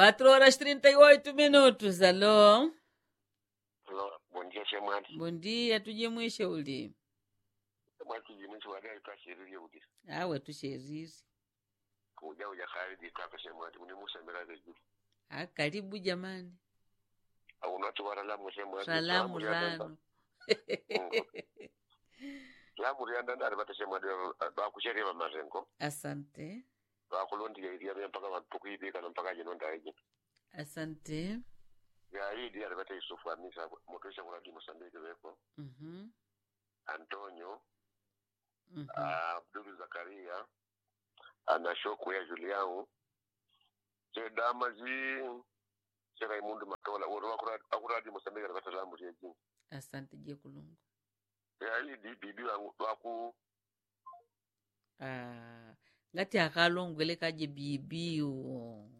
4 horas 38 minutos. Alô? Alô, bom dia, Chemwati. Bom dia, tujimwishe uli. Chemwati jimwisi wadai twashiriri udi. Awe tusheriri. Kuja uja kharidi twaka Chemwati. Uni musa mirade juu. Ah, karibu jamani. Au unatu waralamu Chemwati. Salamu rano. Lamu rianda ndari bata Chemwati. Bakusheria mamarengo. Asante. Bakulondiga iria mia mpaka matukuibika na mpaka jinonda iji. Asante. Ya hii dia bata Yusufu Anisa. Motosha kuradi Mosambiki weko. Mhm. Antonio. Mhm. ah, Abdul Zakaria. Ana shoku ya Juliao. Se damazi. Se Raimundo Matola. Woro akuradi Mosambiki bata lamu riejini. Asante je kulungu. yayi di bibi wangu waku Ah, ngati akalongwele kaje bibiyo.